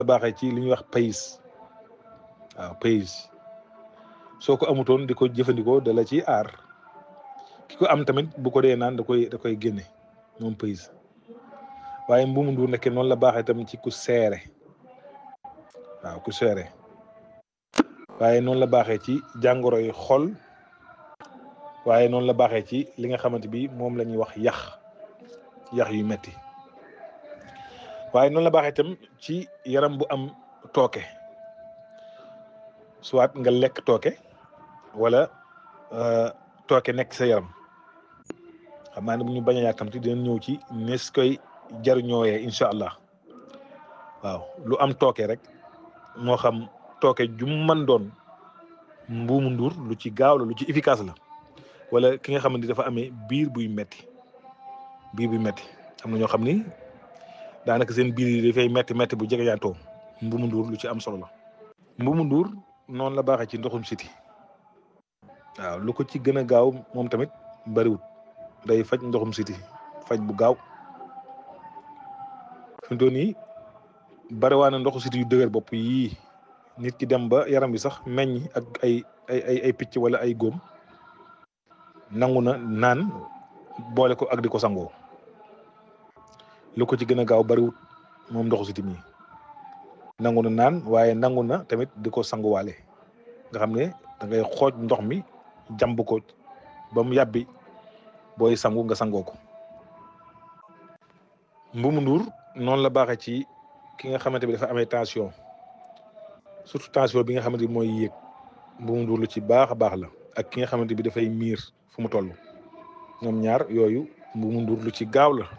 baaxee ci li ñuy wax pays waaw pays soo ko amutoon di ko jëfandikoo da la ci aar ki ko am tamit bu ko dee naan da koy da koy génne moom pays waaye mbuumu nduur nekke noonu la baaxee tam ci ku seere waaw ku seere waaye noonu la baaxee ci jàngoro yi xol waaye noonu la baaxee ci li nga xamante bi moom la ñuy wax yax yax yu metti waaye noonu la baaxee itam ci yaram bu am tooke soit nga lekk tooke wala tooke nekk sa yaram xam naa ne bu ñu bañ a yàkkamti dinañ ñëw ci nees koy jariñooyee incha allah waaw lu am tooke rek moo xam tooke ju mën doon mbuumu nduur lu ci gaaw la lu ci efficace la wala ki nga xam ne dafa amee biir buy metti biir buy metti am na ñoo xam ni daanaka seen biir yi dafay metti metti bu jege yaatoo mbuumu nduur lu ci am solo la mbuumu nduur noonu la baaxee ci ndoxum siti waaw lu ko ci gën a gaaw moom tamit bariwut day faj ndoxum siti faj bu gaaw fi mu toll nii bariwaana ndoxu siti yu dëgër bopp yii nit ki dem ba yaram bi sax meññ ak ay ay ay ay picc wala ay góom nangu na naan boole ko ak di ko sangoo lu ko ci gën a gaaw bariwut moom ndoxu siti mi nangu na naan waaye nangu na tamit di ko sanguwaale nga xam ne da ngay xooj ndox mi jàmb ko ba mu yàbbi booy sangu nga sangoo ko mbuumu nduur noonu la baaxee ci ki nga xamante bi dafa amee tension surtout tension bi nga xamante bi mooy yéeg mbuumu nduur lu ci baax a baax la ak ki nga xamante bi dafay miir fu mu toll ñoom ñaar yooyu mbuumu nduur lu ci gaaw la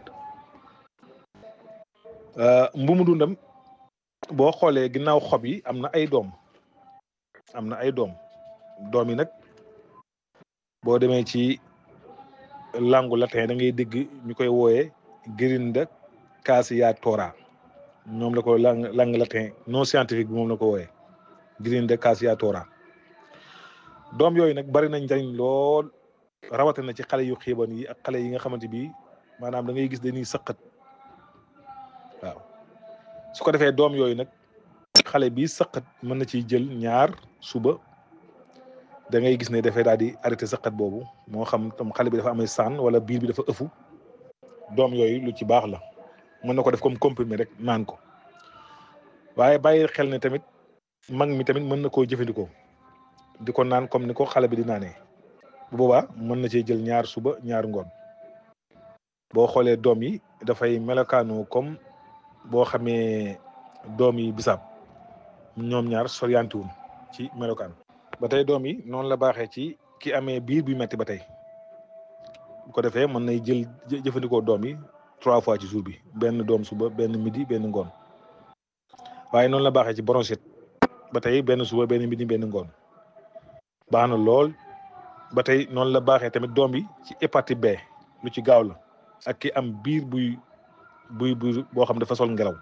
mbuumu ndundam boo xoolee ginnaaw xob yi am na ay doom am na ay doom doom yi nag boo demee ci langue latin da ngay dégg ñu koy wooyee Grinda cassiatora ñoom la ko langue langue latin non scientifique bi moom la ko wooyee Grinda cassiatora doom yooyu nag bari nañ njariñ lool rawatina ci xale yu xiiban yi ak xale yi nga xamante bi maanaam da ngay gis dañuy sëqat waaw su ko defee doom yooyu nag xale bi sëqat mën na ciy jël ñaar suba da ngay gis ne dafay daal di arrêté sëqat boobu moo xam tam xale bi dafa amee sànn wala biir bi dafa ëfu doom yooyu lu ci baax la mën na ko def comme comprimé rek naan ko waaye bàyyi xel ne tamit mag mi tamit mën na koo jëfandikoo di ko naan comme ni ko xale bi di naanee bu boobaa mën na cee jël ñaar suba ñaar ngoon boo xoolee doom yi dafay melokaanu comme boo xamee doom yi bisaab ñoom ñaar soriantiwum ci melokaan ba tey doom yi noonu la baaxee ci ki amee biir bi metti ba tey bu ko defee mën nay jël jëfandikoo doom yi trois fois ci jour bi benn doom suba benn midi benn ngoon waaye noonu la baaxee ci bronchite ba tey benn suba benn midi benn ngoon baax na lool ba tey noonu la baaxee tamit doom bi ci hépatite B lu ci gaaw la ak ki am biir buy buy buy boo xam dafa sol ngelaw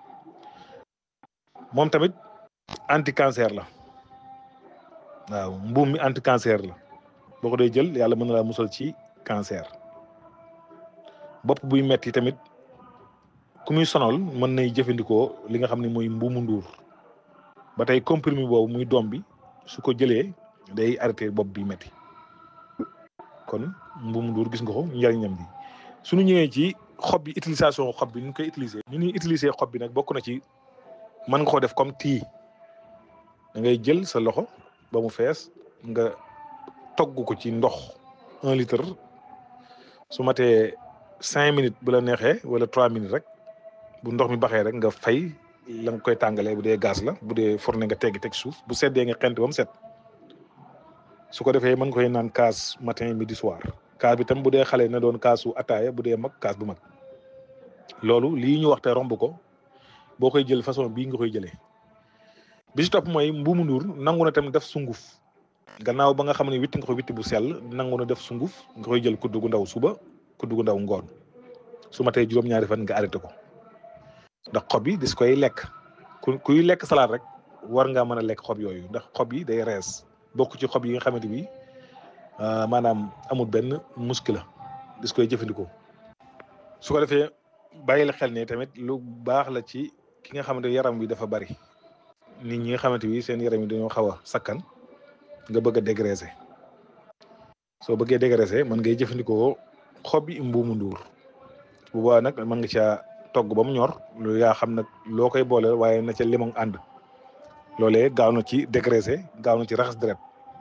moom tamit anti cancer la waaw mbuum mi anti cancer la boo ko dee jël yàlla mën na laa musal ci cancer bopp buy metti tamit ku muy sonal mën nay jëfandikoo li nga xam ne mooy mbuumu nduur ba tey comprimé boobu muy doom bi su ko jëlee day arrêté bopp bi metti kon mbuumu nduur gis nga ko njariñam bi suñu ñëwee ci xob bi utilisation xob bi ni ñu koy utiliser ni ñuy utiliser xob bi nag bokk na ci mën nga ko def comme tii da ngay jël sa loxo ba mu fees nga togg ko ci ndox un litre su matee cinq minutes bu la neexee wala trois minutes rek bu ndox mi baxee rek nga fay la nga koy tàngalee bu dee gaz la bu dee fourne nga teggi teg suuf bu seddee nga xent ba mu set su ko defee mën nga koy naan kaas matin midi soir kaas bi tam bu dee xale na doon kaasu ataaya bu dee mag kaas bu mag loolu lii ñu wax te romb ko boo koy jël façon bii nga koy jëlee bi si topp mooy mbuumu nduur nangu na tam def sunguf gannaaw ba nga xam ne witti nga ko witti bu sell nangu na def sunguf nga koy jël kuddu gu ndaw suba kuddu gu ndaw ngoon su ma tey juróom-ñaari fan nga arrêté ko ndax xob yi dis koy lekk ku kuy lekk salaat rek war ngaa mën a lekk xob yooyu ndax xob yi day rees bokk ci xob yi nga xamante bi maanaam amul benn muscle la dis koy jëfandikoo su ko defee bàyyi la xel ne tamit lu baax la ci ki nga xamante yaram bi dafa bari nit ñi nga xamante bi seen yaram yi dañoo xaw a sakkan nga bëgg a dégraisser soo bëggee dégraisser mën ngay jëfandikoo xob yi mbuumu nduur bu boobaa nag mën nga caa togg ba mu ñor lu yaa xam nag loo koy booleel waaye na ca limon ànd loolee gaaw na ci dégraisser gaaw na ci raxas deret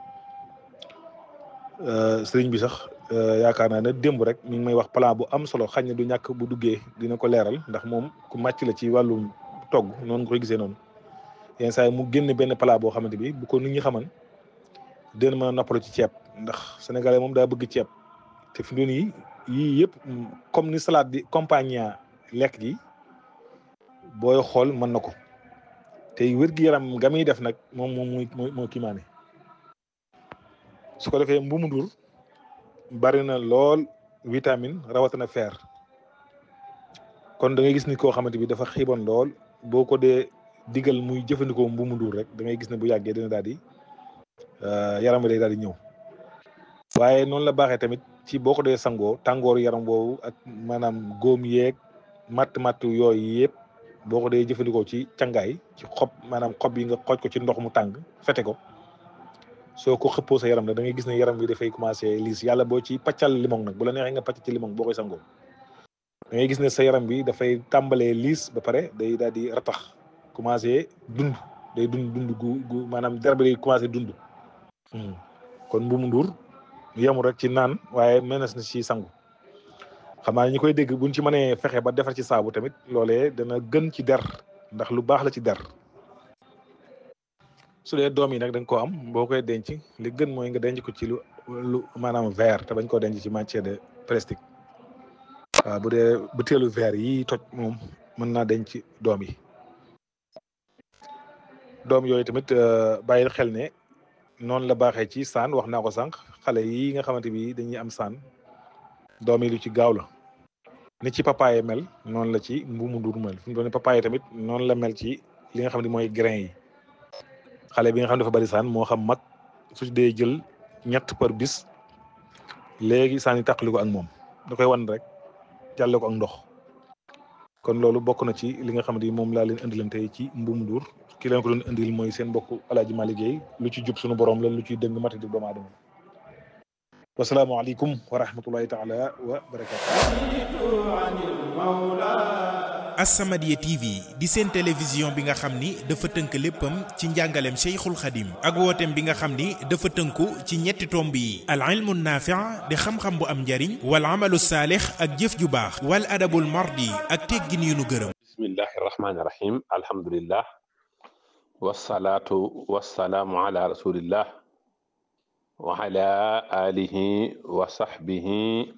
sëriñ bi sax yaakaar naa ne démb rek mi ngi may wax plan bu am solo xañ na du ñàkk bu duggee dina ko leeral ndax moom ku màcc la ci wàllum togg noonu nga koy gisee noonu yenn saa yi mu génn benn plat boo xamante bi bu ko nit ñi xaman dina mën a noppalu ci ceeb ndax sénégalais moom daa bëgg ceeb te fi mu doon yi yii yëpp comme ni salade di compagnie lekk gi booy xool mën na ko te wér-gi-yaram nga muy def nag moom moom mooy moo kiimaane su ko defee mbuumu ndur bari na lool vitamine rawatina fer kon da ngay gis ni koo xamante bi dafa xiiboon lool boo ko dee digal muy jëfandikoo mbuumu ndur rek da ngay gis ne bu yàggee dina daal di yaram bi day daal di ñëw waaye noonu la baaxee tamit ci boo ko dee sangoo tàngooru yaram boobu ak maanaam góom yeeg matt matt yooyu yëpp boo ko dee jëfandikoo ci cangaay ci xob maanaam xob yi nga xooj ko ci ndox mu tàng fete ko soo ko xëppoo sa yaram nag da ngay gis ne yaram bi dafay commencé liis yàlla boo ci paccal limon nag bu la neexee nga pacc ci limon boo koy sangoo da ngay gis ne sa yaram bi dafay tàmbalee liis ba pare day daal di ratax commencé dund day dund dund gu gu maanaam der bi day commencé dund kon mbuumu nduur yemul rek ci naan waaye mënees na ci sangu xam naa ñi koy dégg buñ ci mënee fexe ba defar ci saabu tamit loolee dana gën ci der ndax lu baax la ci der su dee doom yi nag da nga koo am boo koy denc li gën mooy nga denc ko ci lu lu maanaam verre te bañ koo denc ci matière de plastique waaw bu dee butéelu verre yi toj moom mën naa denc doom yi doom yooyu tamit bàyyil xel ne noonu la baaxee ci saan wax naa ko sànq xale yi nga xamante bi dañuy am saan doom yi lu ci gaaw la ni ci papaye mel noonu la ci mbuumu ndur mel fi mu doon papaye tamit noonu la mel ci li nga xam ne mooy grain yi xale bi nga xam ne dafa bari saan moo xam mag su dee jël ñett par bis léegi saan yi tàqali ko ak moom da koy wan rek jàlle ko ak ndox kon loolu bokk na ci li nga xam ne moom laa leen indilan tey ci mbuumu ndur ki leen ko doon indil mooy seen mbokk alaaji ma liggéey lu ci jub suñu borom la lu ciy dëng mati di doomu aadama wasalaamaaleykum wa rahmatullahi taala wa barakatu As-Samadiyya TV di seen télévision bi nga xam ni dafa tënk léppam ci njàngaleem Cheikhul Khadim ak wooteem bi nga xam ni dafa tënku ci ñetti tomb yi al ilmu naafi' di xam-xam bu am njariñ wal amalu saalix ak jëf ju baax wal adabul mardi ak teggin yu nu gërëm bismillahi rahmaani rahim alhamdulillah wasalaatu wasalaamu ala rasulillah wa ala alihi wa sahbihi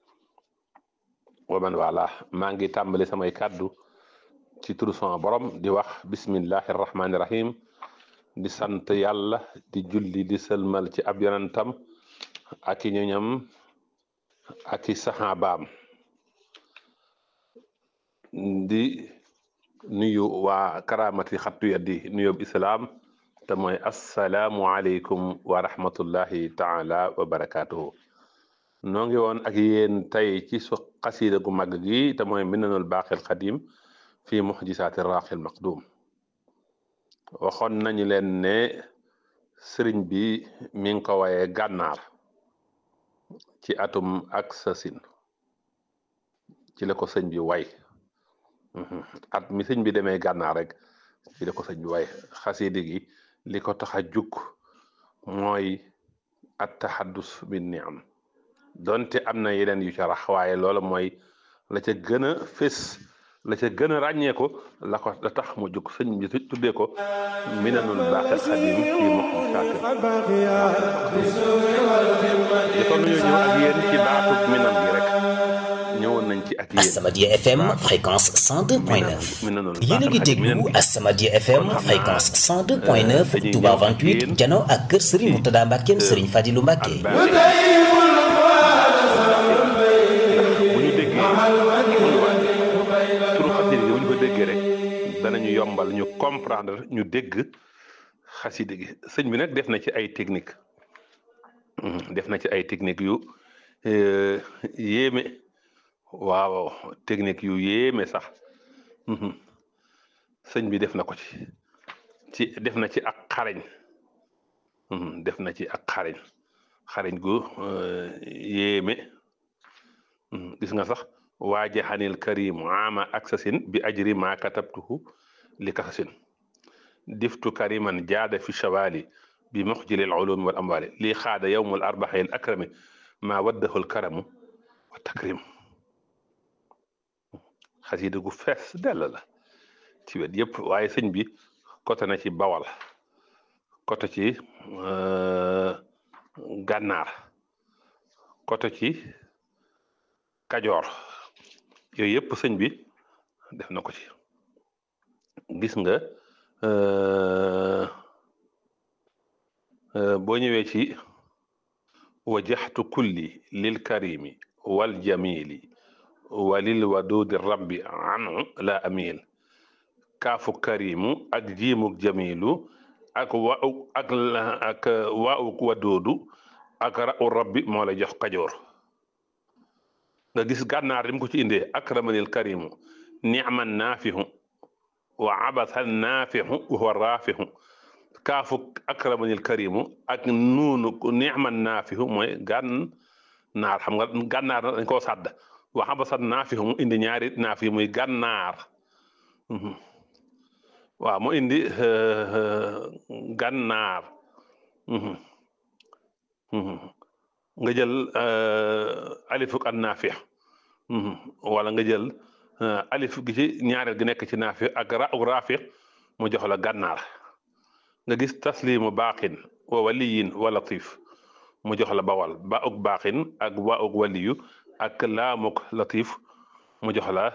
wa man wala maa ngi tàmbali samay kàddu ci turu sama borom di wax bismillahi rahmaani rahim di sant yàlla di julli di sëlmal ci ab yonentam ak i ñoñam ak i saxaabaam di nuyu waa karamati xattu yaddi nuyób islaam te mooy assalaamu aleykum wa rahmatullahi taala wa barakatuhu noo ngi woon ak yéen tey ci su xasida gu mag gi te mooy minanul baaxil xadim fi muxjisaati raaxil maqdum waxoon nañu leen ne sëriñ bi mi ngi ko waye gànnaar ci atum ak sasin ci la ko sëñ bi way at mi sëñ bi demee gànnaar rek ci la ko sëñ bi way xasida gi li ko tax a jug mooy at taxaddus bi ni am donte am na yeneen yu ca rax waaye loola mooy la ca gën a fés la ca gën a ràññee ko la ko la tax mu jug sëñ bi tuddee ko minanul baaxil xadim fii moxum saakir kon ñu ñëw ak yéen ci baatu minan gi rek ñëwoon nañ ci ak yéen As-Samadiyya FM fréquence 102.9 yéen a ngi déglu As-Samadiyya FM fréquence 102.9 Touba 28 jano ak kër Serigne Mourtada Mbackeem Serigne Fadilou Mbacke danañu yombal ñu comprendre ñu dégg xaside gi sëñ bi nag def na ci ay technique def na ci ay technique yu yéeme waaw technique yu yéeme sax sëñ bi def na ko ci ci def na ci ak xarañ def na ci ak xarañ xarañ gu yéeme gis nga sax waajaxanil karim ama aksasin bi ajri ma katabtuhu li kasasin diftu kariman jaada fi shawali bi muxjilil ulumi wal amwali lii xaada yowmul arbaxil akrami ma waddahul karamu wa takrim xasida gu fees dell la ci wet yëpp waaye sëñ bi côté na ci bawal côté ci gànnaar côté ci kajoor yooyu yëpp sëñ bi def na ko ci gis nga boo ñëwee ci wajaxtu kulli lil karimi wal jamili walil wadudi rabbi anu la amil kaafu karimu ak jiimuk jamilu ak wa ak ak waawuk wadoodu ak ra'u rabbi moo la jox kajoor nga gis gànnaar lim ko ci indee akramanil karimu ni'man naafihu wa abathan naafihu wa huwa raafihu kaafu akramanil karimu ak nuunu ni'man naafihu mooy gànnaar xam nga gànnaar dañ koo sàdd wa abathan naafihu mu indi ñaari naafi muy gànnaar waaw mu indi gànnaar nga jël alifuk an naafix wala nga jël alif gi ci ñaareel gi nekk ci naafix ak ra uk raafix mu jox la gànnaar nga gis taslimu baaxin wa waliyin wa latif mu jox la bawal ba uk baaxin ak wa uk waliyu ak laamuk latif mu jox la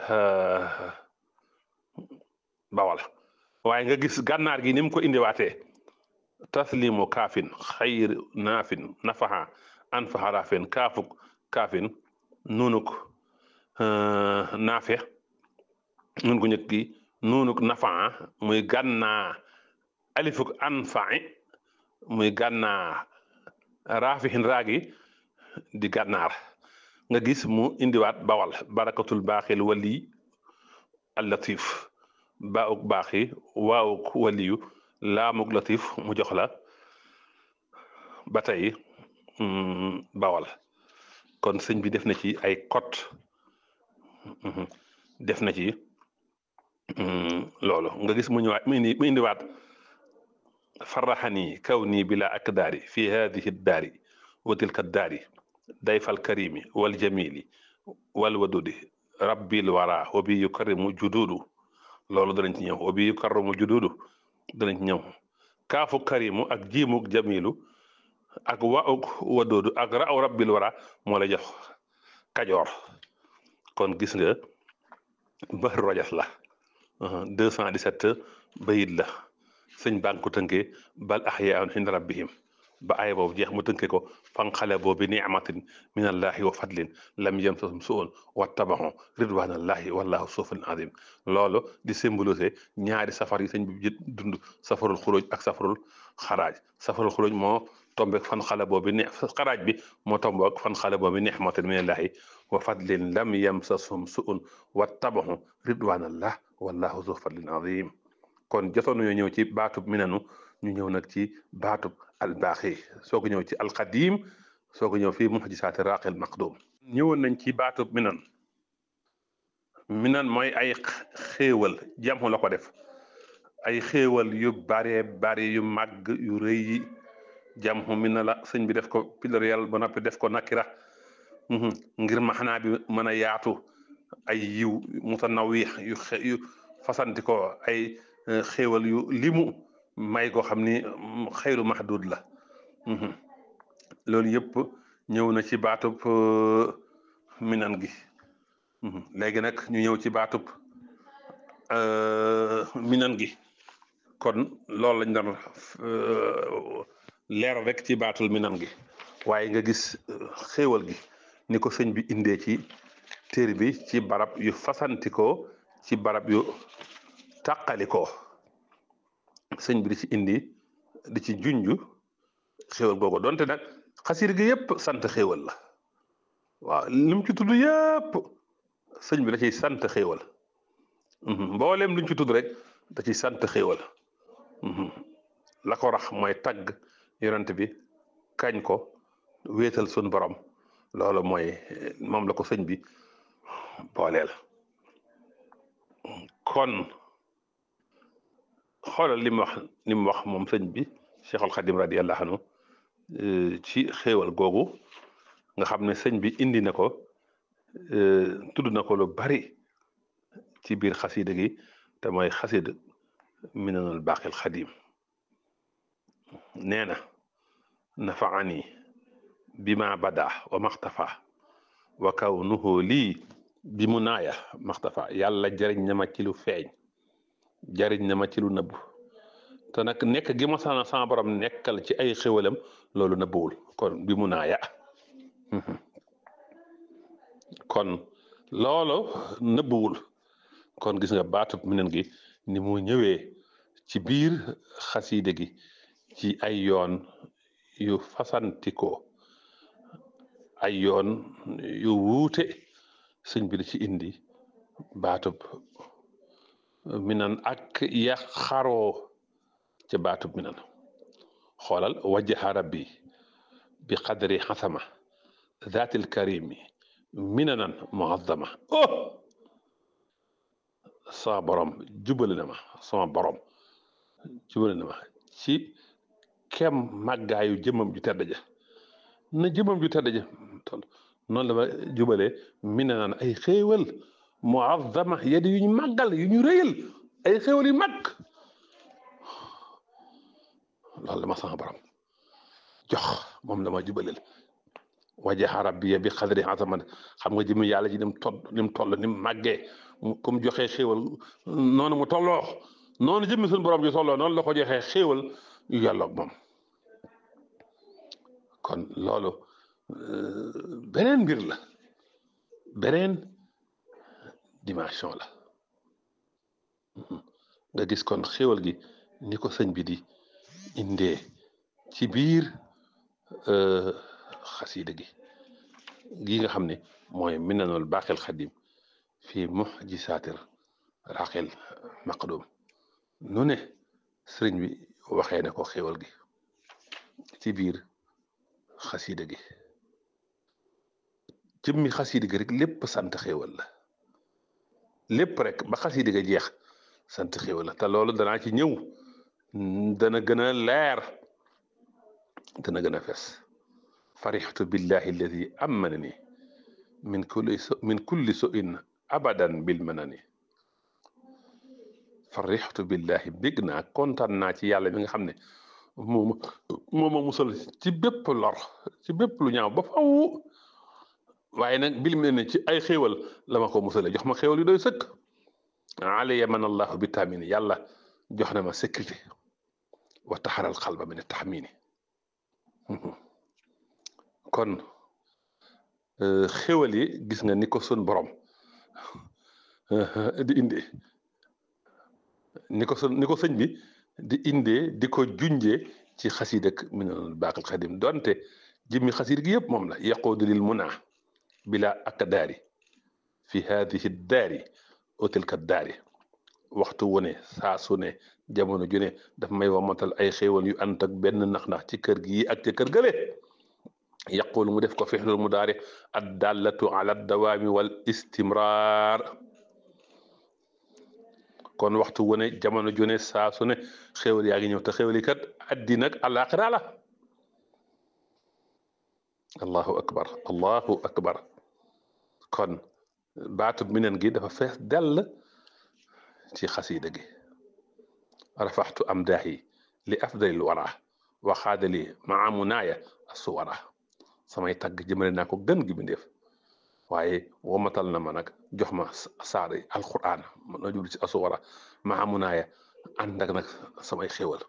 bawal waaye nga gis gànnaar gi ni mu ko indiwaatee taslimu kaafin xayr naafin nafaxa anfaxa raafin kaafuk kaafin nunuk naafe nun gu ñëkk gi nunuk nafaxa muy gànnaa alifuk anfaxi muy gànnaa raafixin raagi di gànnaar nga gis mu indiwaat bawal barakatul baaxil wali allatif baawuk baaxi waawuk waliyu laamuk latif mu jox la ba tey bawal kon sëñ bi def na ci ay kot def na ci loolu nga gis mu ñëwaat mu indi mu indiwaat farraxani kaw nii bila ak daari fi hadihi daari wa tilka daari dayfal karimi wal jamili wal wadudi rabbil wara wa bi yukarrimu jududu loolu danañ ci ñëw wa bi yukarrimu jududu danañ ci ñëw kaafu karimu ak jiimuk jamilu ak waug wadoodu ak raaw rabbil wara moo la jox kajoor kon gis nga ba rojas la 217 bayit la sëñ baa ngi ko tënkee bal ahyaun inda rabbihim ba aaya boobu jeex mu tënkee ko fanqalaboo bi ni'matin min allahi wa fadlin lam yamsasum su'un wattabaxu ridwanallahi wallahu sufun azim loolu di symbolisé ñaari safar yi sëñ bi dund safarul xuruj ak safarul xaraaj safarul xuruj moo tombeek fan xalaboo bi ne xaraaj bi moo tombeek fan xalaboo bi ni'matin min allahi wa fadlin lam yamsasum su'un wattabaxu ridwanallah wallahu zu fadlin azim kon jotoon nañoo ñëw ci baatub minanu ñu ñëw nag ci baatub albaaxi soo ko ñëw ci alqadim soo ko ñëw fii muxjisaati raaqil maqdum ñëwoon nañ ci baatub minan minan mooy ay xéewal jamu la ko def ay xéewal yu bare bare yu màgg yu rëy yi jamu mina la sëñ bi def ko pluriel ba noppi def ko nakira ngir maxanaa bi mën a yaatu ay yiw mutanawix yu yu fasanti ko ay xéewal yu limu may ko xam ni xayru mahdud la loolu yëpp ñëw na ci baatub minan gi léegi nag ñu ñëw ci baatub minan gi kon loolu lañ doon leeral rek ci baatul minan gi waaye nga gis xéewal gi ni ko sëñ bi indee ci téere bi ci barab yu fasantikoo ci barab yu tàqalikoo sëñ bi di ci indi di ci junj xéewal googu donte nag xasir gi yëpp sant xéewal la waaw lim ci tudd yëpp sëñ bi da ciy sant xéewal mboolem luñ ci tudd rek da ci sant xéewal la ko rax mooy tagg yonent bi kañ ko wéetal sun borom loolu mooy moom la ko sëñ bi booleel kon xoolal li mu wax li mu wax moom sëñ bi Cheikhul Khadim radiyallahu anhu ci xéewal googu nga xam ne sëñ bi indi na ko tudd na ko lu bari ci biir xasida gi te mooy xasida minanul baqil xadim nee na nafaani bima bada wa maxtafa wa kawnuhu lii bi mu naaya maxtafa yàlla jariñ na ma ci lu feeñ jariñ na ma ci lu nëbbu te nag nekk gi ma sana sama borom nekkal ci ay xéwalam loolu nëbbuwul kon bi mu naaya kon loolu nëbbuwul kon gis nga baatub minen gi ni mu ñëwee ci biir xasiide gi ci ay yoon yu fasantikoo ay yoon yu wuute sëñ bi da ci indi baatub minan ak ya xaroo ca baatub minan xoolal wajjaha rabbi bi qadri xasama zaatil karimi minanan muazzama oh sama borom jubale na ma sama borom jubale na ma ci kem màggaayu jëmmam ju tedd ja na jëmmam ju tedd ja noonu la ma jubalee minanan ay xéewal muazzama yadi yu ñu màggal yu ñu rëyal ay xéewal yu mag loolu la ma sama borom jox moom la ma jubaleel wajaha rabbiya bi xadri azaman xam nga jëmi yàlla ji ni mu toll ni mu toll ni mu màggee comme joxee xéewal noonu mu tolloo noonu jëmmi suñu borom ji tolloo noonu la ko joxee xéewal yu yàlloog moom kon loolu beneen mbir la beneen dimension la nga gis kon xéewal gi ni ko sëñ bi di indee ci biir xasiida gi gi nga xam ne mooy minanul baaxil xadim fii muxjisaatir raqil maqdum nu ne sëriñ bi waxee ne ko xéewal gi ci biir xasiida gi jëmmi xasiida gi rek lépp sant xéewal la lépp rek ba xasiida ga jeex sant xéewal la te loolu danaa ci ñëw dana gën a leer dana gën a fes farixtu billahi alladi amanani min kulli min kulli suin abadan bil manani farixtu billahi bég naa kontaan naa ci yàlla mi nga xam ne moom moo ma musal ci bépp lor ci bépp lu ñaaw ba faw waaye nag bil mel ne ci ay xéewal la ma ko musale jox ma xéewal yu doy sëkk alaya man allahu bi taamini yàlla jox na ma sécurité wa taxaral xalba min taxmini kon xéwal yi gis nga ni ko sun borom di indee ni ko sun ni ko sëñ bi di indee di ko junjee ci xasiid ak minanul baaqil xadim donte jëmmi xasiid gi yëpp moom la yaquudu lil munaa bila akdaari fi haadihi daari o tilka daari waxtu wu ne saa su ne jamono ju ne daf may wamatal ay xéewal yu ànd ak benn nax-nax ci kër gi ak ci kër gële yaqul mu def ko fixlul mu daari ad dallatu ala dawaami wal istimrar kon waxtu wu ne jamono ju ne saa su ne xéewal yaa ngi ñëw te xéewal yi kat addina ak àllaaxira la allahu akbar allahu akbar kon baatu minen gi dafa fees dell ci xasiida gi rafaxtu am daahi li afdalil wara waxaadali maa munaaya asuwara samay tagg jëmale naa ko gën gi bindeef waaye womatal na ma nag jox ma saari alquran na jubli ci asuwara maa munaaya ànd ak nag samay xéwal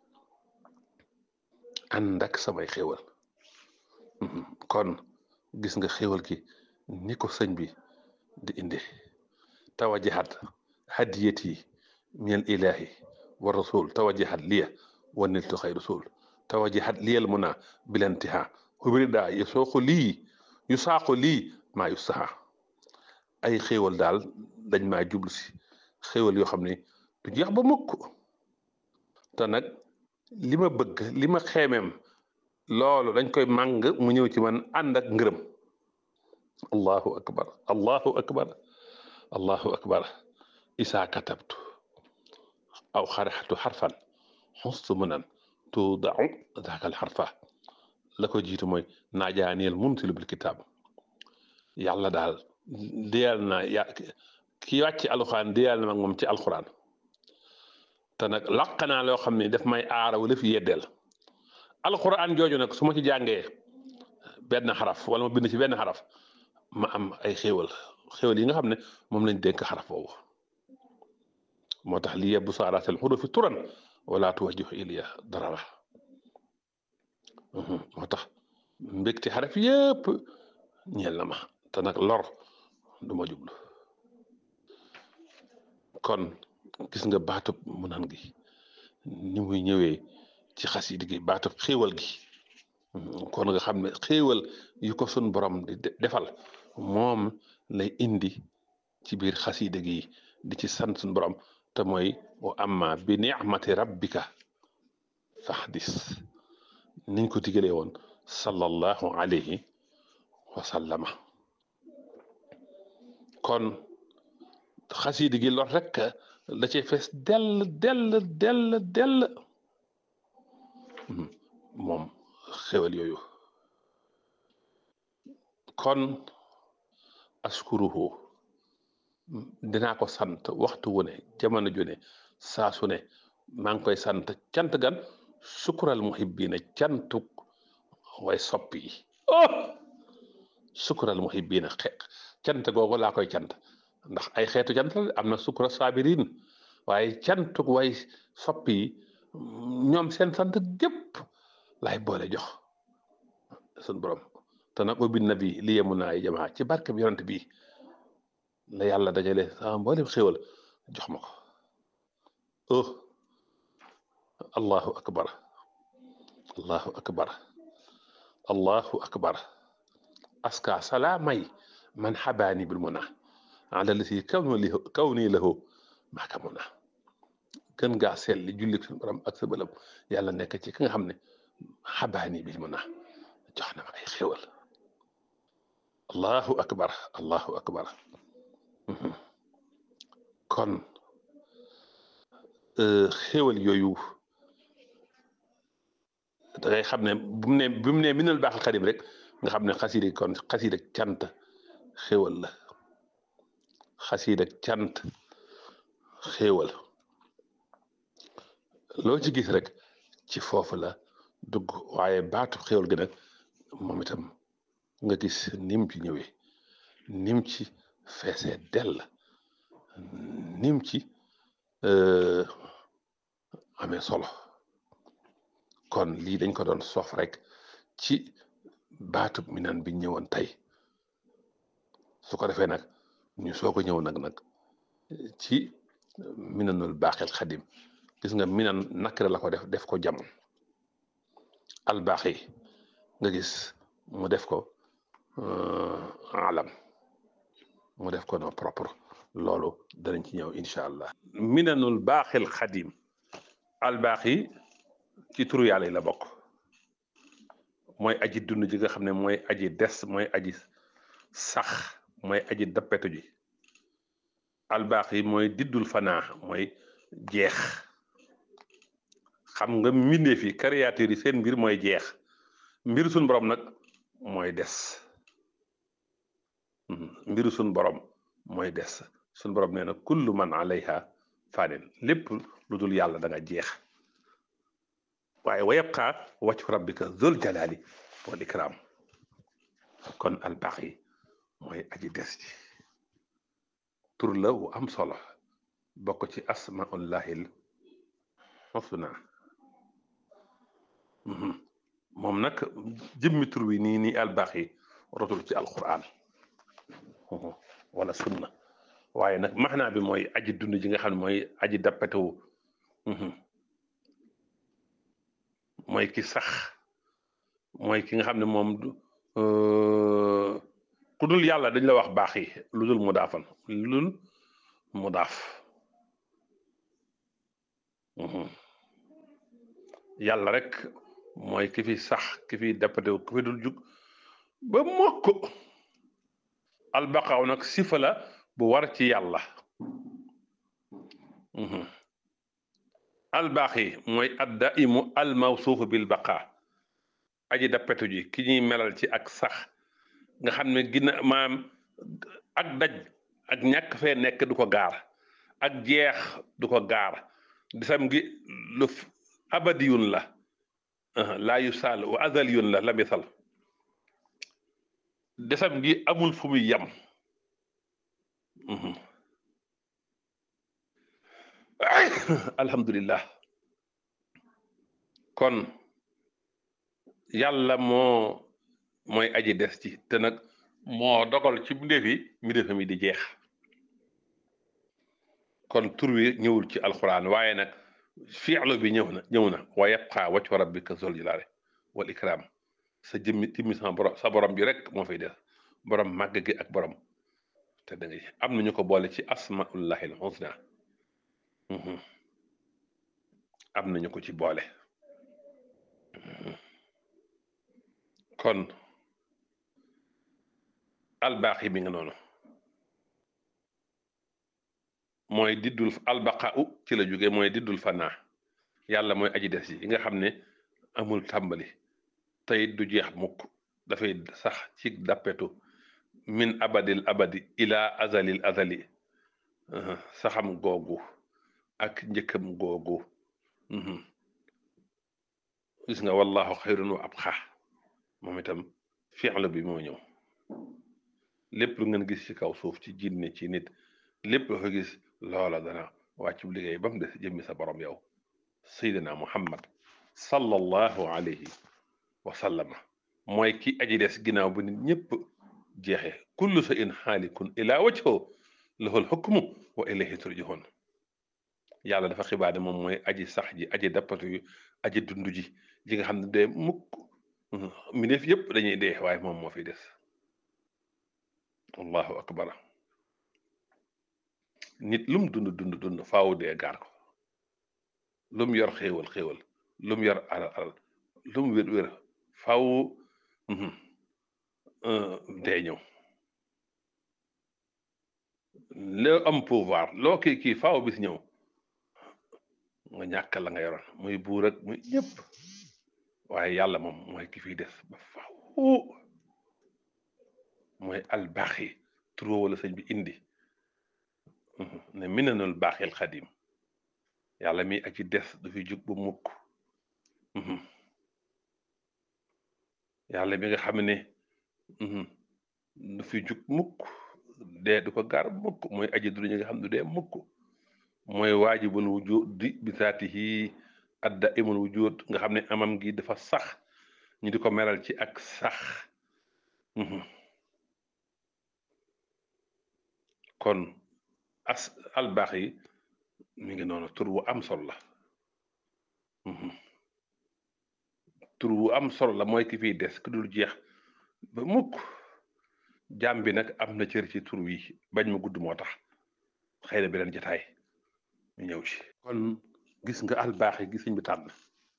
ànd ak samay xéwal kon gis nga xéwal gi ni ko sëñ bi di inde tawajahat hadiyati min ilahi wa rasul tawajahat liya wa niltu xay rasul tawajahat liyal muna bilantiha ubirida yu sooxu lii yu saaxu lii maa yu saxa ay xéewal daal dañ maa jublu si xéewal yoo xam ne du jeex ba mukk te nag li ma bëgg li ma xeemeem loolu dañ koy màng mu ñëw ci man ànd ak ngërëm allahu akbar allahu akbar allahu akbar isaa katabtu aw xaraxtu xarfan xustu munan tuudau daakal xarfa la ko jiitu mooy naajaaniyel muntilu bil kitaab yàlla daal diyal na ya ki wàcc alxuraan diyal na mag moom ci alxuraan te nag laq naa loo xam ne daf may aara wala fi yeddeel alxuraan jooju nag su ma ci jàngee benn xaraf wala ma bind ci benn xaraf ma am ay xéewal xéewal yi nga xam ne moom lañ dénk xaraf boobu moo tax li yebbu saaraatel xurufi turan wala tuwajjihu iliya darara moo tax mbégte xaraf yépp ñeel na ma te nag lor du ma jublu kon gis nga baatub mu nan gi ni muy ñëwee ci xasida gi baatub xéewal gi kon nga xam ne xéewal yu ko sun borom di defal moom lay indi ci biir xasida gi di ci sant sun borom te mooy wa amma bi ni'mati rabbika fahdis niñ ko digalee woon sallallahu alayhi wa sallama kon xasida gi lool rek la cay fees dell dell dell dell moom xewal yooyu kon askuruhu dinaa ko sant waxtu wu ne jamono ju ne saa su ne maa ngi koy sant cant gan sukural muhibbina cantuk way soppi yi oh sukural muhibbina xe cant googu laa koy cant ndax ay xeetu cant la am na sukura sabirin waaye cantuk way soppi yi ñoom seen sant gépp laay boole jox sun borom te nag ubbi na bi li yemu naa ay jamaa ci barke bi yonent bi la yàlla dajale sama mboolem xéwal jox ma ko oh allahu akbar allahu akbar allahu akbar aska salaamay man xabaani bil muna ala lati kaw ni kaw nii lahu maaka muna gën gaa seetli julli suñu borom ak sa bëlam yàlla nekk ci ki nga xam ne xabaani bil muna jox na ma ay xéwal allahu akbar allahu akbar kon xéwal yooyu da ngay xam ne bu mu ne bu mu ne minal baaxal xadim rek nga xam ne xasiida kon xasiida cant xéwal la xasiida cant xéwal loo ci gis rek ci foofu la dugg waaye baatu xéwal gi nag moom itam nga gis nim ci ñëwee nim ci feesee dell nim ci amee solo kon lii dañ ko doon sof rek ci baatub minan bi ñëwoon tey su ko defee nag ñu soo ko ñëw nag nag ci minanul baaxil xadim gis nga minan nakira la ko def def ko jam albaaxi nga gis mu def ko alam mu def ko no propre loolu danañ ci ñëw incha allah minanul baaxil xadim albaaxi ci turu yàlla yi la bokk mooy aji dund ji nga xam ne mooy aji des mooy aji sax mooy aji dappetu ji albaaxi mooy diddul fanaa mooy jeex xam nga mbindeef yi créature yi seen mbir mooy jeex mbir suñ borom nag mooy des mbiru suñ borom mooy des suñ borom nee na kullu man alayha fanin lépp lu dul yàlla da nga jeex waaye wa yabqa wajhu rabbika zul jalali wal ikram kon albaqi mooy aji des ji tur la wu am solo bokk ci asmaullahil husna moom nag jëmmi tur wi nii nii albaqi rotul ci alquran wala sunna waaye nag maxnaa bi mooy aji dund ji nga xam ne mooy aji dappetewu mooy ki sax mooy ki nga xam ne moom ku dul yàlla dañ la wax baax yi lu dul mu daafan lu dul mu daaf yàlla rek mooy ki fi sax ki fi dappatew ki fi dul jug ba mokk albaqaaw nag sifa la bu war ci yàlla albaaxi mooy adda imu almawsuufu bil baqaa aji dappetu ji ki ñuy melal ci ak sax nga xam ne gina maam ak daj ak ñàkk fee nekk du ko gaar ak jeex du ko gaar disam gi lu abadiyun la laa yu saal wa azaliyun la la misal desam gi amul fu muy yam alhamdulillah kon yàlla moo mooy aji des ci te nag moo dogal ci mbindeef yi mbindeefam yi di jeex kon tur wi ñëwul ci alxuraan waaye nag fi'lu bi ñëw na ñëw na wa yabqa wajhu rabbika zul jalaali wal ikram sa jëmmi timmi sa borom sa borom bi rek moo fay des borom màgg gi ak borom te da ngay am nañu ko boole ci asmaullahi al husna am nañu ko ci boole kon albaax yi mi nga noonu mooy diddul albaqau ci la jóge mooy diddul fanaa yàlla mooy aji des yi nga xam ne amul tàmbali tey du jeex mukk dafay sax ci dappetu min abadil abadi ila azalil azali saxam googu ak njëkkam googu gis nga wallahu xayrun wa abqa moom itam fi'lu bi moo ñëw lépp lu ngeen gis ci kaw suuf ci jinne ci nit lépp lu ko gis loola dana wàccu liggéey ba mu des jëmmi sa borom yow sayyidina muhammad sallallahu alayhi wa sallama mooy ki aji des ginnaaw bu nit ñëpp jeexe kullu sa in xaalikun ila wajho lahul hukmu wa ilayhi turjahun yàlla dafa xibaar ne moom mooy aji sax ji aji dappatu yu aji dund ji ji nga xam ne dee mukk mi def yëpp dañuy dee waaye moom moo fi des allahu akbar nit lum dund dund dund faaw dee gaar ko lum yor xéewal xéewal lum yor alal alal lum wér wér faaw dee ñëw loo am pouvoir loo kii kii faaw bis ñëw nga ñàkk la nga yoroon muy buur ak muy ñëpp waaye yàlla moom mooy ki fiy des ba faaw mooy albaaxi turoo wala sëñ bi indi ne minanul baaxil xadim yàlla mi aji des du fi jug bu mukk yàlla mi nga xam ne du fi jug mukk dee du ko gaar mukk mooy aji du ñi nga xam ne du dee mukk mooy waajibul wujudi bi zaatihi adda imul wujud nga xam ne amam gi dafa sax ñu di ko meral ci ak sax kon as albaax yi mi ngi noonu tur wu am solo la tur wu am solo la mooy ki fiy des ku dul jeex ba mukk jaam bi nag am na cër ci tur wi bañ ma gudd moo tax xëy na beneen jotaay ñu ñëw ci kon gis nga albaax yi gis bi tànn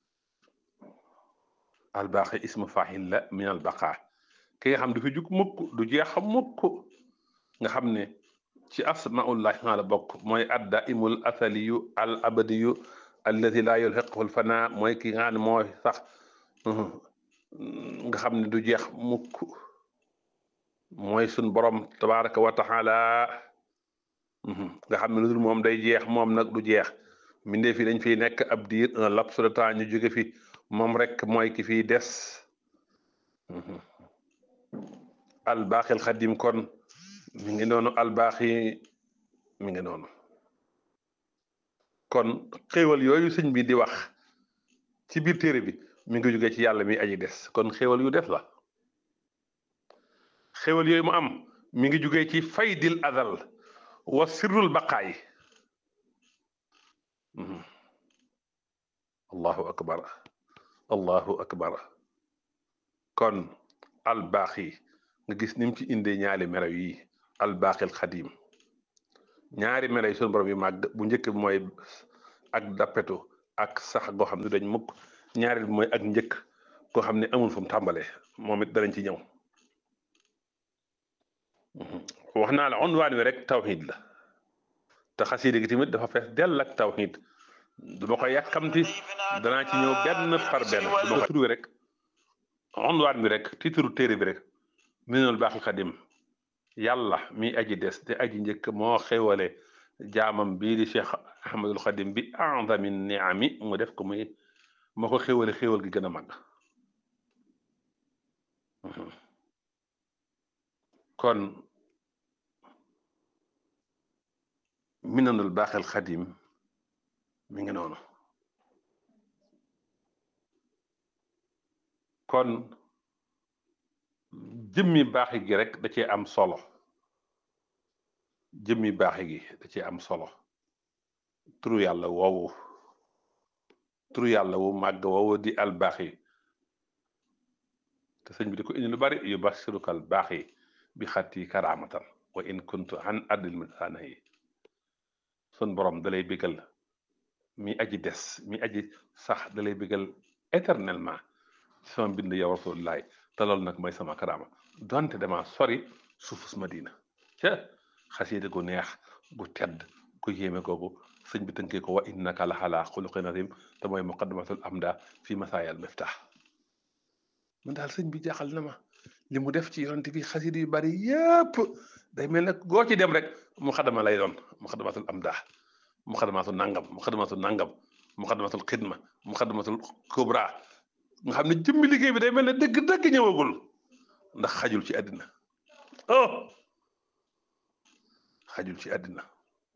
albaax yi ismu faaxil la min albaqaa ki nga xam du fi jug mukk du jeex mukk nga xam ne ci asmaullahi maa la bokk mooy adda imul asaliyu al abadiyu alladi laa yulhiquhu alfana mooy ki nga xam ne mooy sax nga xam ne du jeex mukk mooy sun borom tabaraka wa taala nga xam ne lu dul moom day jeex moom nag du jeex mbindee fi dañ fiy nekk ab diir un laps de temps ñu jóge fi moom rek mooy ki fiy des albaaxil xadim kon mi ngi noonu albaaxi mi ngi noonu kon xéewal yooyu sëñ bi di wax ci biir téere bi mi ngi jóge ci yàlla mi aji des kon xéewal yu des la xéewal yooyu mu am mi ngi jóge ci faydil azal wa sirrul baqaay allahu akbar allahu akbar kon albaaxi nga gis ni mu ci indee ñaari melaw yi albaaxil xadim ñaari melaw yi sunu borom yu màgg bu njëkk bi mooy ak dappetu ak sax goo xam ne dañ mukk ñaareel bi mooy ak njëkk goo xam ne amul fu mu tàmbalee moom it danañ ci ñëw wax naa la unwaan wi rek tawxiid la te xasiida gi tamit dafa fees dell ak tawxiid du ma ko yàkkamti danaa ci ñëw benn par benn du ma ko tur rek unwaan bi rek titre téere bi rek minul baaxil xadim yàlla mi aji des te aji njëkk moo xewale jaamam bii di cheikh ahmadul xadim bi a'zami niami mu def ko muy moo ko xewale xewal gi gën a mag kon minanul baaxil xadim mi ngi noonu kon jëmmi baaxi gi rek da cee am solo jëmmi baaxi gi da cee am solo turu yàlla woowu turu yàlla wu màgg woowu di al baaxi te sëñ bi di ko indi lu bari yu basiruka al baaxi bi xatti karaamatan wa in kuntu an addil misaana yi sun borom dalay bégal mi aji des mi aji sax dalay bégal éternellement ci sama mbind yow rasulullahi te loolu nag mooy sama karaama donte dama sori suufus madina ca xasiida gu neex gu tedd gu yéeme googu sëñ bi tënkee ko wa innaka la xalaa xuluqin azim te mooy muqaddamatul amda fi masaayal miftah man daal sëñ bi jaaxal na ma li mu def ci yonent bi xasiida yu bari yépp day mel ne goo ci dem rek mu xadama lay doon mu xadamatul amda mu xadamatul nangam mu xadamatul nangam mu xadamatul xidma mu xadamatul kubra nga xam ne jëmmi liggéey bi day mel ne dëgg-dëgg ñëwagul ndax xajul ci àddina oh xajul ci àddina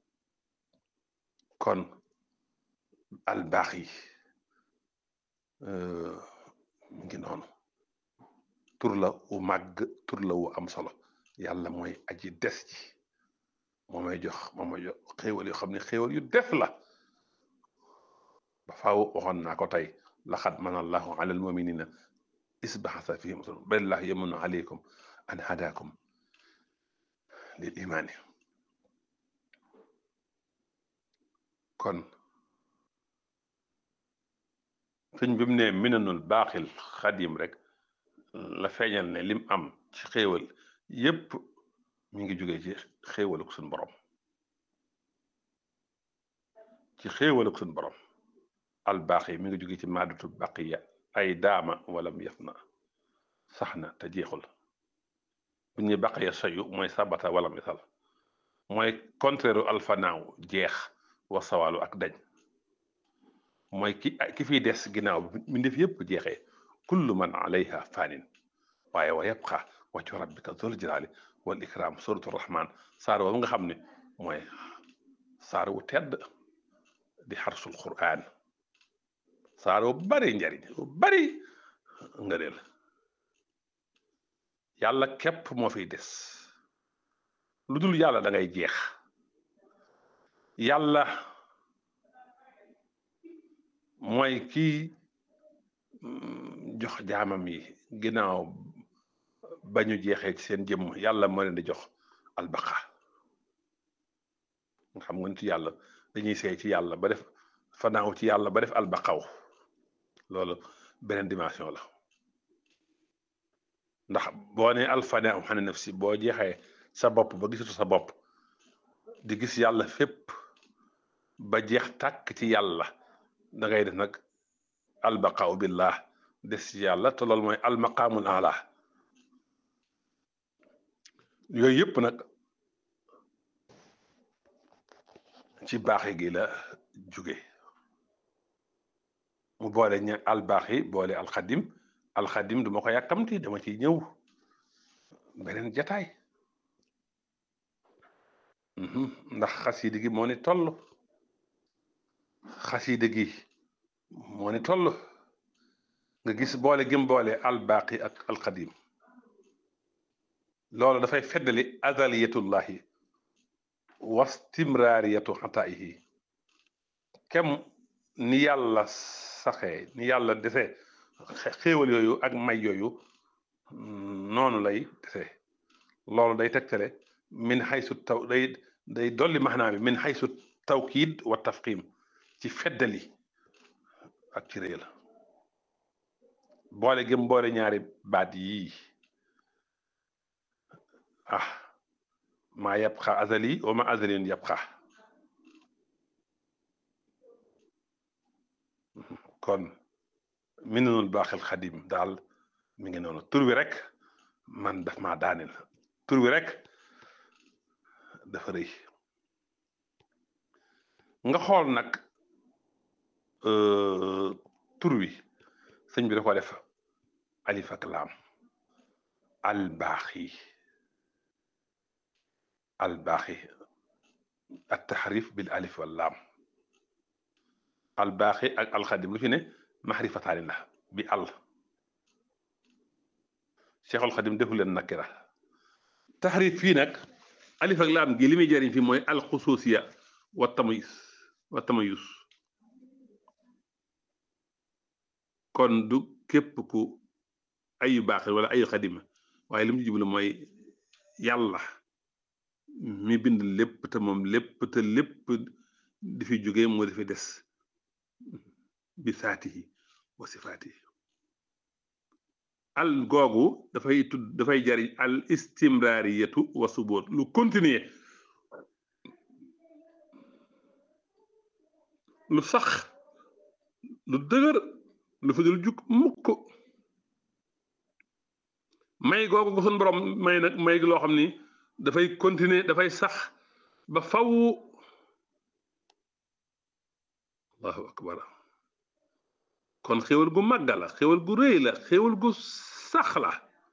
kon albaax yi mu ngi noonu tur la wu màgg tur la wu am solo yàlla mooy aji des ci moo may jox moo may jox xéewal yoo xam ne xéewal yu des la ba faaw waxoon naa ko tey laqad mana allahu ala almuminina isbaxasa fihim rasul balillah yamunu alaykum an hadakum lil imaani kon sëñ bi mu ne minanul baaxil xadim rek la feeñal ne lim am ci xéewal yépp mi ngi jógee ci xéewaluk suñ borom ci xéewaluk suñ borom albaax yi mi ngi jóge ci maadatu baqiya ay daama walam yaf na sax na te jeexul bu ñuy baqiya sayu mooy sabata walam yasal mooy contraire alfanaaw jeex wa sawaalu ak dañ mooy ki ki fiy des ginnaaw mi ndef yépp jeexee kullu man alayha fanin waaye wa yabqa waccu rabbika zul jalaali wal ikram suratu rahman saar woowu nga xam ne mooy saar wu tedd di xarsul quraan saar wu bari njariñ wu bari ngëneel yàlla képp moo fiy des lu dul yàlla da ngay jeex yàlla mooy kii jox jaamam yi ginnaaw ba ñu jeexee ci seen jëmm yàlla moo leen di jox albaqa nga xam nga nit yàlla dañuy seey ci yàlla ba def fanaaw ci yàlla ba def albaqaw loolu beneen dimension la ndax boo nee alfanaaw xane nafsi boo jeexee sa bopp ba gisatu sa bopp di gis yàlla fépp ba jeex tàkk ci yàlla da ngay def nag albaqaaw billah des ci yàlla te loolu mooy almaqaamul ala yooyu yëpp nag ci baaxe gi la jóge mu boole ña albaax yi boole alxadim alxadim du ma ko yàkkamti dama ciy ñëw beneen jataay ndax xasiida gi moo ni toll xasiida gi moo ni toll nga gis boole gëm boole albaqi ak alxadim loolu dafay feddali azaliyatullahi wastimraariyatu xataayihi kem ni yàlla saxee ni yàlla desee xéewal yooyu ak may yooyu noonu lay desee loolu day tegtale min xaysu taw day day dolli maxnaa bi min xaysu tawkiid wa tafqim ci feddali ak ci réy la boole gëm boole ñaari baat yii ah maa yabqa azali wa ma azaliyun yabqa kon minanul baaxil xadim daal mi ngi noonu tur wi rek man daf maa daaneel tur wi rek dafa rëy nga xool nag tur wi sëñ bi da ko def alif ak laam al baaxi al baaxi at taxrif bil alif wal laam al baaxi ak alxadim lu fi ne maxrifataani la bi al cheikhul xadim defu leen nakira taxrif fii nag alif ak laam gi li muy jëriñ fi mooy alxususiya wa tamayus wa tamayus kon du képp ku ayu baaxi wala ayu xadima waaye li mu jublu mooy yàlla mi bind lépp te moom lépp te lépp di fi jóge moo di fi des bi saatihi wa sifaatihi al googu dafay tudd dafay jariñ al istimraariyatu wa suboot lu continuer lu sax lu dëgër lu fi dul jug mukk may googu ko sun borom may nag may loo xam ni dafay continuer dafay sax ba faw allahu akbar kon xéwal gu màgga la xéwal gu rëy la xéwal gu sax la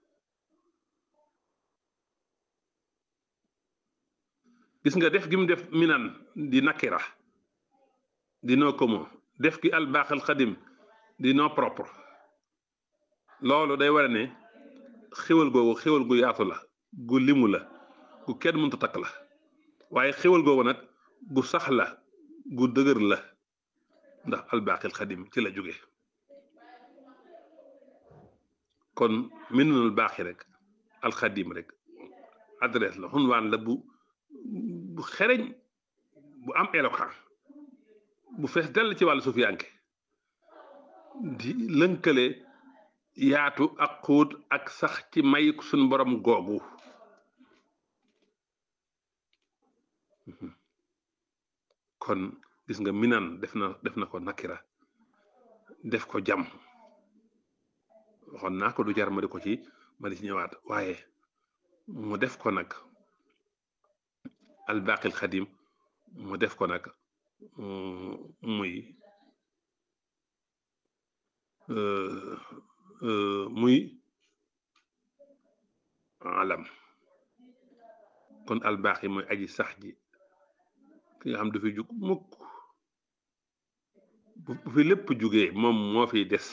gis nga def gi mu def minan di nakira di no commun def gi al baaxal xadim di no propre loolu day wara ne xéwal googu xéwal gu yaatu la gu limu la gu kenn mënta takk la waaye xéwal googu nag gu sax la gu dëgër la ndax albaqil xadim ci la jóge kon minunul baaxi rek alxadim rek adresse la xunwaan la bu bu xereñ bu am éloquent bu fees dell ci wàllu sufiyanke di lënkale yaatu ak xóot ak sax ci may suñ borom googu kon gis nga minan def na def na ko nakira def ko jam waxoon naa ko du jar ma di ko ci ma di ci ñëwaat waaye mu def ko nag albaqil xadim mu def ko nag muy muy alam kon albaqi mooy aji sax ji ki nga xam du fi jug mukk bu fi lépp jugee moom moo fi des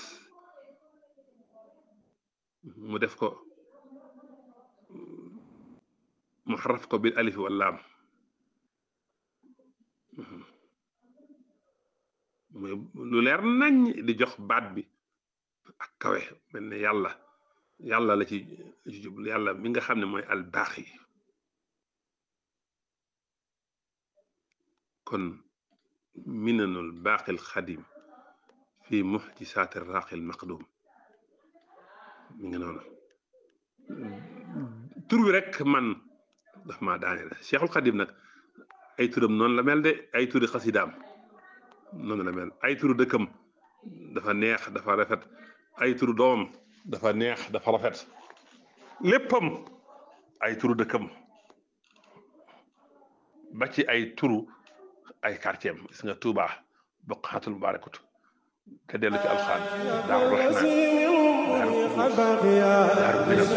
mu def ko mu xaraf ko bil alif wal laam muy lu leer nañ di jox baat bi ak kawe mel ne yàlla yàlla la ci jublu yàlla mi nga xam ne mooy al baaxi kon minanul baaqil xadim fi muxjisaati raaqil maqdum mi ngi noonu tur wi rek man daf maa daane la cheikhul xadim nag ay turam noonu la mel de ay turi xasidaam noonu la mel ay turu dëkkam dafa neex dafa rafet ay turu doomam dafa neex dafa rafet léppam ay turu dëkkam ba ci ay turu ay quartier am gis nga Touba boqaatul mubarakut te dellu ci alxaan daaru rahman daaru daaru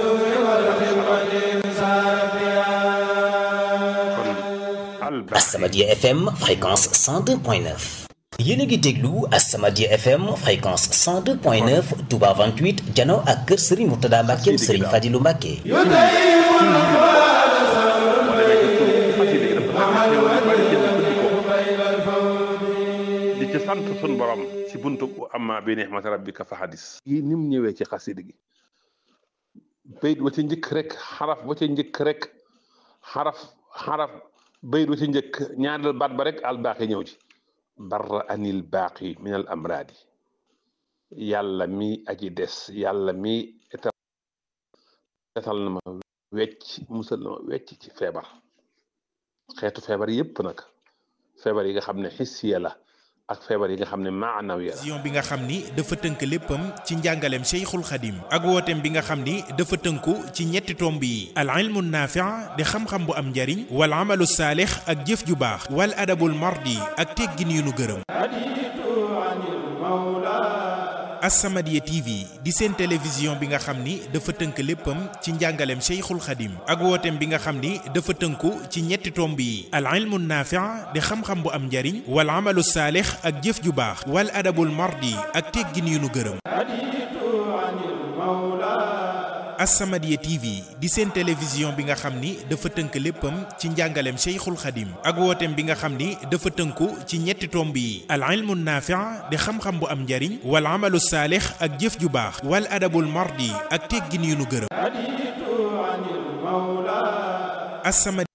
minam kon As-Samadiyya FM fréquence 102.9 yéen a ngi déglu As-Samadiyya FM fréquence 102.9 Touba 28 jano ak kër Serigne Mourtada Mbackeem Serigne Fadilou Mbacke di ci sant sun borom ci buntu amma bi ni'mati rabbika fa hadis yi ni mu ñëwee ci xasida gi bayit wa ci njëkk rek xaraf wa ci njëkk rek xaraf xaraf bayit wa ci njëkk ñaareel baat ba rek albaaxi ñëw ci barra anil baaqi min al amraadi yàlla mi aji des yàlla mi etal na ma wecc musal na ma wecc ci feebar xeetu feebar yépp nag feebar yi nga xam ne xissiya la ak feebar yi nga xam ne maanawiya la vision bi nga xam ni dafa tënk léppam ci njàngaleem Cheikhul Khadim ak wooteem bi nga xam ni dafa tënku ci ñetti tomb yi al ilmu naafi' di xam-xam bu am njariñ wal amalu saalix ak jëf ju baax wal adabul mardi ak teggin yu nu gërëm As-Samadiyya TV di seen télévision bi nga xam ni dafa tënk léppam ci njàngaleem Cheikhul Khadim ak wooteem bi nga xam ni dafa tënku ci ñetti tomb yi al ilmu naafi' di xam-xam bu am njariñ wal amalu saalix ak jëf ju baax wal adabul mardi ak teggin yu nu gërëm As-Samadiyya TV di seen télévision bi nga xam ni dafa tënk léppam ci njàngaleem Cheikhul Khadim ak wooteem bi nga xam ni dafa tënku ci ñetti tomb yi al ilmu naafi' di xam-xam bu am njariñ wal amalu saalix ak jëf ju baax wal adabul mardi ak teggin yu nu gërëm As-Samadiyya